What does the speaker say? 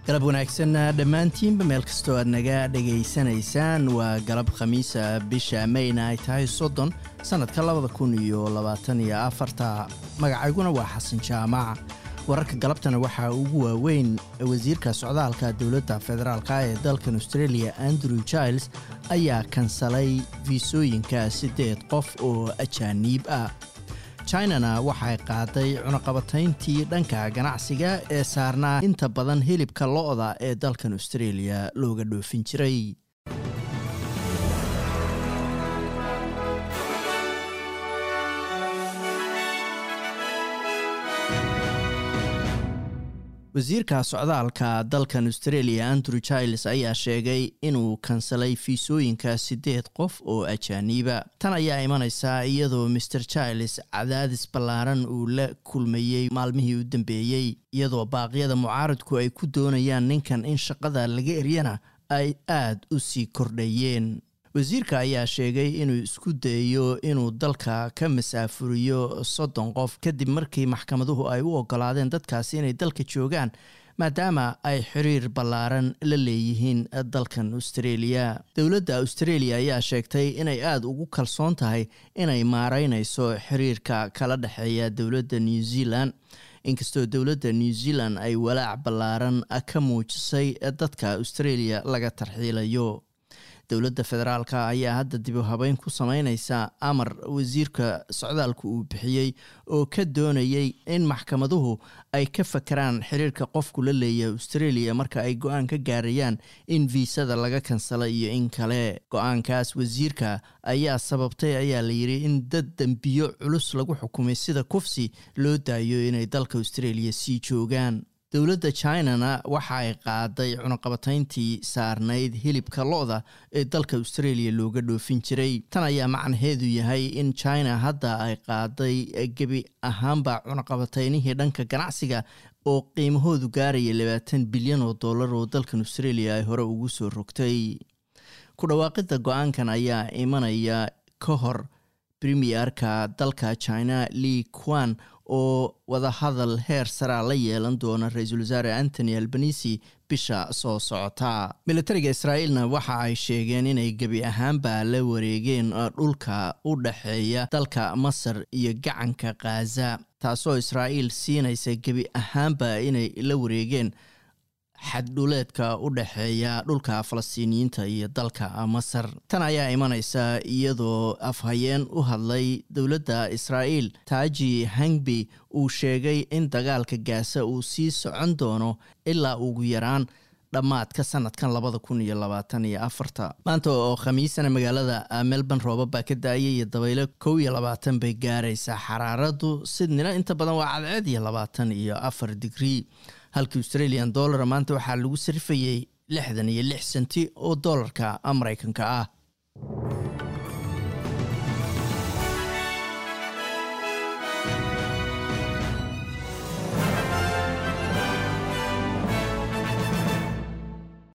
galab wanaagsan dhammaantiinba meel kastoo aad naga dhegaysanaysaan waa galab khamiisa bisha mayna ay tahay soddon sannadka labada kun iyo labaatan iyo afarta magacayguna waa xasan jaamac wararka galabtana waxaa ugu waaweyn wasiirka socdaalka dowladda federaalka ee dalkan australia andrew giles ayaa kansalay fiisooyinka siddeed qof oo ajaaniib ah chinana waxay qaaday cunaqabatayntii dhanka ganacsiga ee saarnaa inta badan hilibka lo-da ee dalkan australia looga dhoofin jiray wasiirka socdaalka dalkan australia andrew giles ayaa sheegay inuu kansalay fiisooyinka siddeed qof oo ajaaniiba tan ayaa imanaysaa iyadoo maer giles cadaadis ballaaran uu la kulmayey maalmihii u dambeeyey iyadoo baaqyada mucaaradku ay ku doonayaan ninkan in shaqada laga eryana ay aad u sii kordhayeen wasiirka ayaa sheegay inuu isku dayayo inuu dalka ka masaafuriyo soddon qof kadib markii maxkamaduhu ay u ogolaadeen dadkaasi inay dalka joogaan maadaama ay xiriir ballaaran la leeyihiin dalkan australia dowladda australia ayaa sheegtay inay aada ugu kalsoon tahay inay maareynayso xiriirka kala dhexeeya dowladda new zealand inkastoo dowladda new zealand ay walaac ballaaran ka muujisay dadka australia laga tarxiilayo dowladda federaalka ayaa hadda dib u habeyn ku sameyneysa amar wasiirka socdaalku uu bixiyey oo ka doonayay in maxkamaduhu ay ka fakeraan xiriirka qofku la leeyahay australia marka ay go-aan ka gaarayaan in viisada laga kansala iyo in kale go-aankaas wasiirka ayaa sababtay ayaa layidhi in dad dembiyo culus lagu xukumay sida kufsi loo daayo inay dalka australia sii joogaan dowladda chinana waxa ay qaaday cunaqabatayntii saarnayd hilibka lo-da ee dalka australia looga dhoofin jiray tan ayaa macnaheedu yahay in china hadda ay qaaday gebi ahaanba cunaqabataynihii dhanka ganacsiga oo qiimahoodu gaaraya labaatan bilyan oo dollar oo dalkan australia ay hore ugu soo rogtay ku dhawaaqidda go-aankan ayaa imanaya ka hor premierka dalka china li quan oo wadahadal heer saraa la yeelan doona ra-iisul wasaare antony albanisi bisha soo socota militariga israa'iilna waxa ay sheegeen inay gebi ahaanba la wareegeen dhulka u dhexeeya dalka masar iyo gacanka khaza taasoo israa'iil siinaysa gebi ahaanba inay la wareegeen xaddhuleedka u dhexeeya dhulka falastiiniyiinta iyo dalka masar tan ayaa imanaysa iyadoo afhayeen u hadlay dowladda israa'iil taaji hangbi uu sheegay in dagaalka gaasa uu sii socon doono ilaa ugu yaraan dhammaadka sanadkan labada kun iyo labaatan iyo afarta maanta oo khamiisana magaalada melbourne rooba baa ka daayay iyo dabaylo kow iyo labaatan bay gaaraysaa xaraaradu sidnina inta badan waa cadceed iyo labaatan iyo afar digrii halka australian dollara maanta waxaa lagu sarifayey lixdan iyo lix senti oo dollarka maraykanka ah